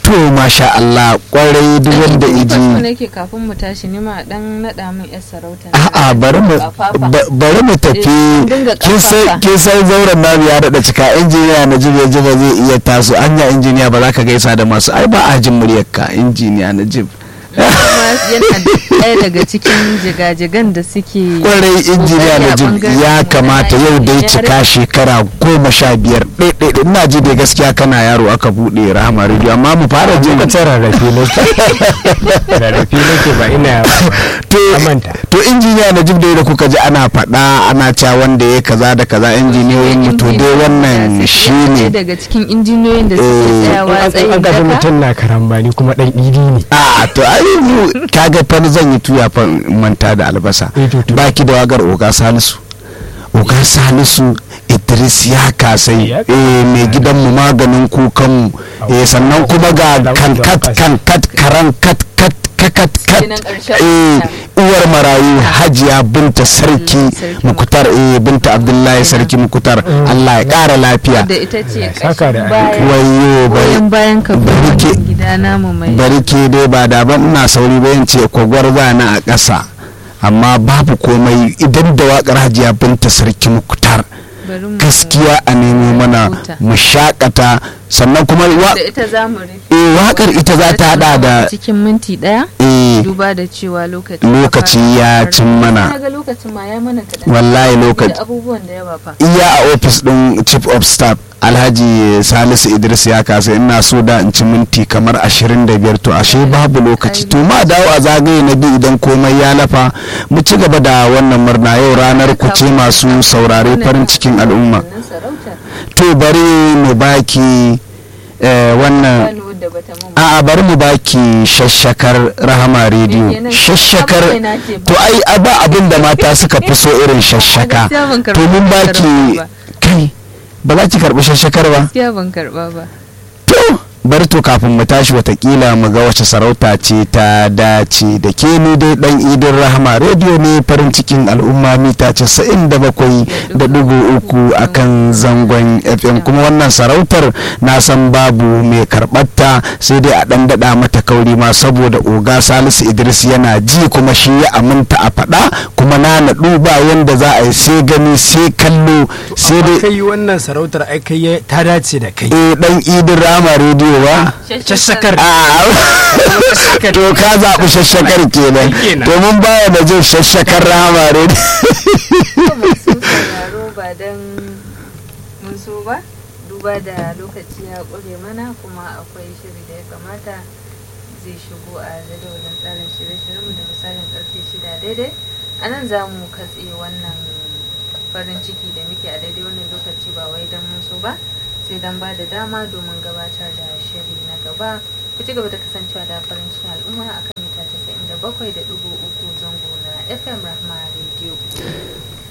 to masha Allah kwarai duk wanda Ni fa so iji nake kafin mu tashi ni ma dan naɗa min yar sarauta. a'a bari mu ba- bari mu tafi Eh, dinga kin san ƙafafa. kin san zauren namu ya daɗa cika injiniya na jib ya ba zai iya taso anya injiniya ba za ka gaisa da masu ai ba a jin muryarka injiniya na jib Kuma yana ɗaya daga cikin jigajigan da suke kwarai injiniya kokari na a jib ɓangaren ya mu na kamata yau dai Najeriya. cika shekara goma sha biyar ɗaiɗaiɗai ina ji dai gaskiya kana yaro aka buɗe rahama rediyo amma mu fara jin lokacin rarrafe nake rarrafe nake ba ina to amanta to injiniya na jib dai da kuka ji ana faɗa ana cewa wanda ya kaza da kaza injiniyoyin mu to dai wannan Ɗaya shine daga cikin injiniyoyin da Eh, suke tsayawa an tsayin ga daka mutum na karambani kuma dan idi ne a to ai mu kaga fa zan yi tuya fa in manta da albasa Eh, to, to. baki da wagar oga salisu oga salisu idris ya kasai Ya eh mai gidanmu maganin kukanmu eh sannan kuma ga kankat kankat karan kat kat kakat kat Kenan ƙarshen eh wata. uwar marayu hajiya binta sarki Sarki mukutar eh binta abdullahi sarki mukutar allah ya kara lafiya da ita ce Allah ya saka da ƙashin baya wayo bai goyon bayan ka bari ke- kuma gida namu mai bari ke dai ba da ban ina sauri ba ce kwagwar na a ƙasa amma babu komai idan da waƙar hajiya binta sarki mukutar bari mu gaskiya a nemo mana Huta. mu shakata sannan kuma wa- da ita za mu rufe eh, waƙar ita za ta hada da cikin minti ɗaya eh, duba da cewa lokaci Lokaci ya cin mana. na ga lokacin ma ya mana kaɗan wallahi lokaci da abubuwan da yawa fa iya a ofis ɗin chief of staff alhaji salisu idris ya kasa ina so da in ci minti kamar 25 to ashe babu lokaci to ma dawo a zagaye na biyu idan komai ya lafa mu ci gaba da wannan murna yau ranar ku ce masu saurare farin cikin al'umma Wannan sarautar to bari mu baki eh, wannan Bani wadda bata mun ba. a'a bari mu baki shashakar rahama rediyo kenan? shashakar Abu ina ke ba. to ai a ba abin da mata suka fi so irin shashaka gaskiya ban to karɓi mun wannan baki sarauta kai ba za ki karɓi shashakar ba gaskiya ban karɓa ba to bari to kafin mu tashi watakila mu ga wace sarauta ce ta dace da ke ni dai dan idin rahama rediyo ne farin cikin al'umma mita casa'in da bakwai da dugu uku akan zangon fm kuma wannan sarautar na san babu mai karɓarta sai dai a ɗan daɗa mata kauri ma saboda oga salisu idris yana ji kuma shi ya aminta a faɗa kuma na naɗu ba yanda za a yi sai gani sai kallo sai amma dai kai wannan sarautar ai kai ya- ta dace da kai eh dan idin rahama rediyo ba Shashakar. a to ka zaɓi shashakar kenan Kenan. to mun baya da jin shashakar rahama rediyo Ko masu sauraro ba don mun so ba duba da lokaci ya ƙure mana kuma akwai shiri da ya kamata zai shigo a jadawalin tsarin shirye-shiryenmu da misalin karfe shida daidai a nan za mu katse wannan farin ciki da muke a daidai wannan lokaci ba wai don mun so ba sai don ba da dama domin gabatar da shiri na gaba ku ci gaba da kasancewa da farin cikin al'umma akan mita 97.3 zango na fm rahma radio